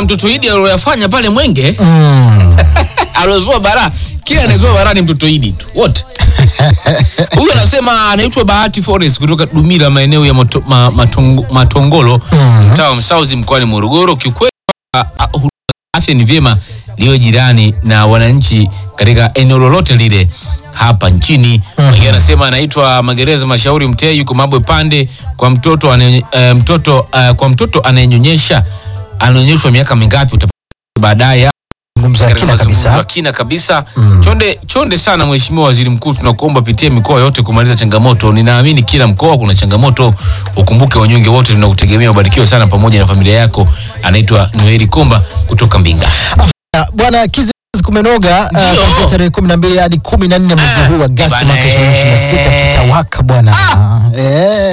mtoto Idi aliyoyafanya pale Mwenge Mm. aliozua bara, kila anayezua bara ni mtoto Idi tu wote. Huyu anasema anaitwa Bahati Forest kutoka Dumila, maeneo ya mato, ma, matongo, Matongolo mtaa wa Msauzi mkoani Morogoro. Kiukweli ah, ah, huduma za afya ni vyema liwe jirani na wananchi katika eneo lolote lile hapa nchini. Mwingine anasema anaitwa Magereza Mashauri Mtee, yuko Mabwe Pande. Kwa mtoto ane, eh, mtoto eh, kwa mtoto anayenyonyesha anaonyeshwa miaka mingapi utapata baadaye Zungumza katika kina mazungumzo ya kabisa. kina kabisa. Chonde chonde sana Mheshimiwa Waziri Mkuu, tunakuomba pitia mikoa yote kumaliza changamoto. Ninaamini kila mkoa kuna changamoto, ukumbuke wanyonge wote tunakutegemea. Ubarikiwe sana pamoja na familia yako. Anaitwa Noeli Komba kutoka Mbinga. Ah, Bwana Kizi kumenoga uh, Ndio. kuanzia tarehe kumi na mbili hadi kumi na nne mwezi huu Agasti bana, mwaka ishirini ishirini na sita eh. kitawaka bwana. Eh.